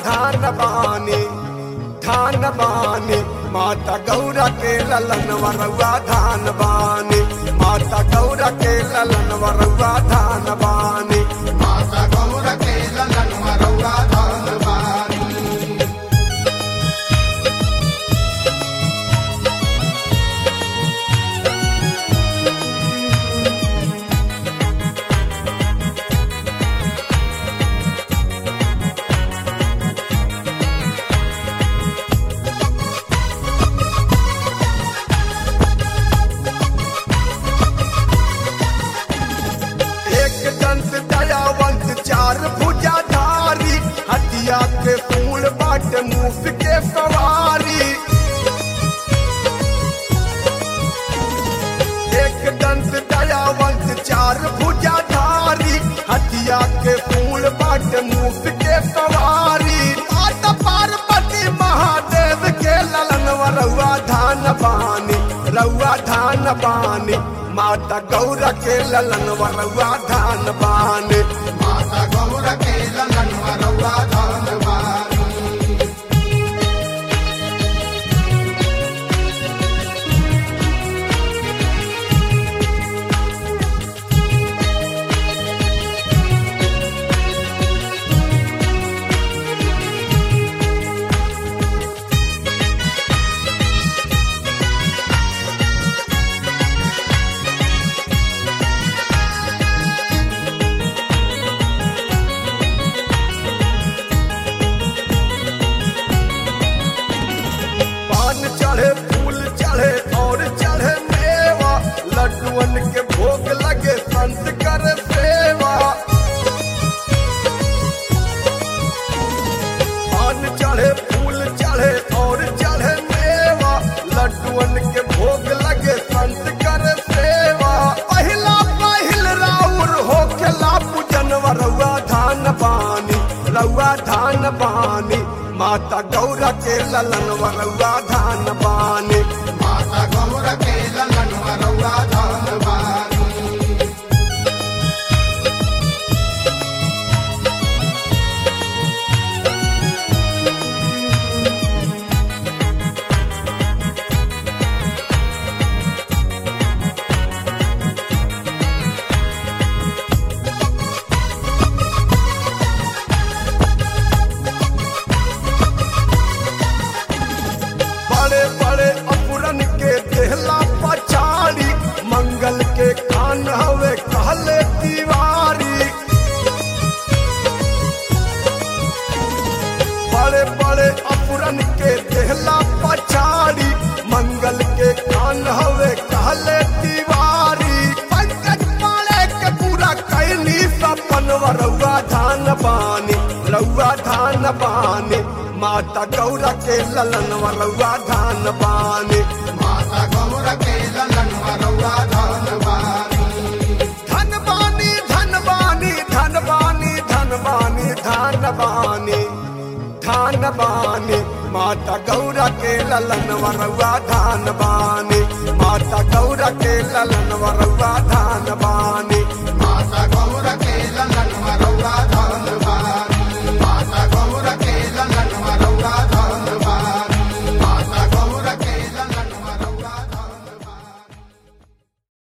धान बानी धान बानी माता गौरा के ललन वरुआ धान बानी माता गौरा के ललन वरुआ धान बानी माता गौर के ललन मरौरा धान बानी एक दंत दयावंत चार भुजा धारी हटिया के फूल बाट मुफ के सवारी एक दंत दयावंत चार भुजा धारी हटिया के फूल बाट मुफ के सवारी माता पार्वती महादेव के ललन रउआ धान बानी रउआ धान बानी माता गौरा के ललन रउआ धान बानी माता गौर के ललन मरौरा धान बानी पान चढ़े फूल चढ़े और चढ़े मेवा लड्डुअन के भोग लगे संत कर सेवा पान चढ़े फूल चढ़े और चढ़े मेवा लड्डुअन के भोग लगे संत कर सेवा पहिला पहिल राउर होखेला पूजन रउआ धान बानी रउआ धान बानी माता गौरा के ललन रउआ धान बानी माता गौर के ललन मरौरा धान बानी बड़े बड़े अपुरन के देहला पछाड़ी मंगल के कान हवे कहले दीवारी बड़े बड़े अपुरन के देहला पछाड़ी मंगल के कान हवे कहले दीवारी पंकज माले के पूरा कैनी सपन रउआ धान बानी रउआ धान बानी माता गौरा के ललन रउआ धान बानी माता गौर के ललन मरौरा धान बानी धन बानी धन बानी धन बानी धन बानी धन बानी धान बानी माता गौरा के ललन वरुआ धान बानी माता गौरा के ललन वरुआ धान बानी